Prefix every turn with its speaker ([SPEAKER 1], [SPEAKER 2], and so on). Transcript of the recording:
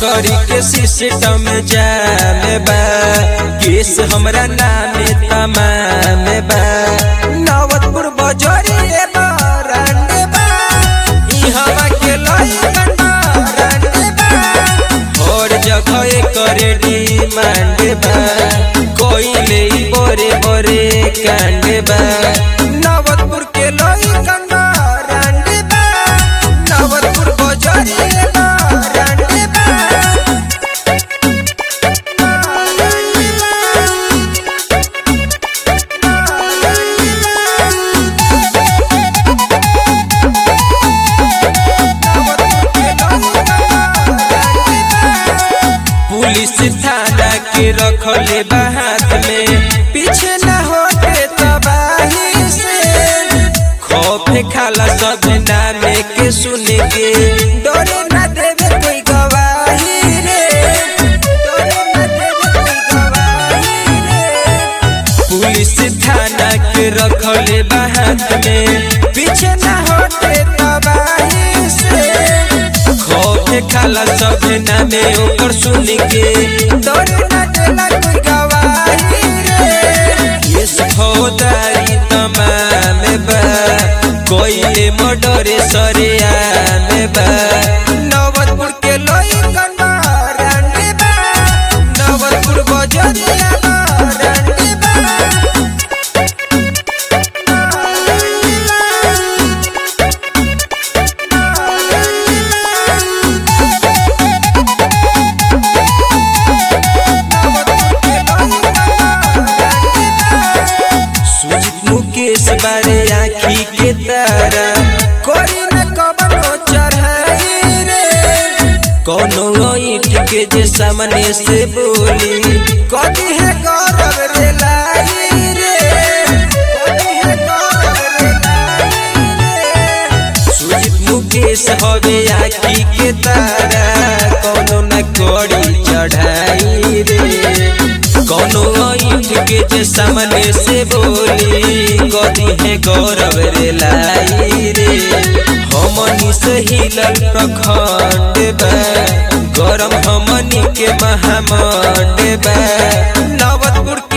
[SPEAKER 1] बजरी के सिस्टम जाम बा केस हमरा नाम तमाम बा नवतपुर बजरी ए बरांड बा ई हवा के लइकन बरांड बा हर जगह एकर डिमांड बा कोइले ई बड़े बड़े कांड बा नवतपुर के लइकन बरांड बा नवतपुर बजरी ए बरांड बा पुलिस थाना के रखले बा हाथ में पीछे न होते तबाही से खौफ खाला सब नामे के सुने के डरे न देवे कोई गवाही रे डरे न देवे कोई गवाही रे पुलिस थाना के रखले बा हाथ में पीछे न होते तबाही से खौफ खाला सब नामे ओकर सुन के डर न देला कोई गवाही रे केस फौदारी तमाम बा कोइले मर्डरे सरेआम बा नवतपुर के लइकन मारंडी बा नवतपुर बजरिया मारंडी बा सुजित मुकेश बारे आखी के तारा कोई न कबनो चढ़ाई रे कोनो ईट के जे सामने से बोली कदी है गौरव रे लाई रे कदी है गौरव रे लाई रे सुजित मुकेश हवे आखी के तारा कोनो न कोड़ी चढ़ाई रे कोनो ईट के जे सामने से बोली कदी है गौरव रे लाई रे हमनी से हिलल प्रखंड बा गरम हमनी के महामंड बा नवतपुर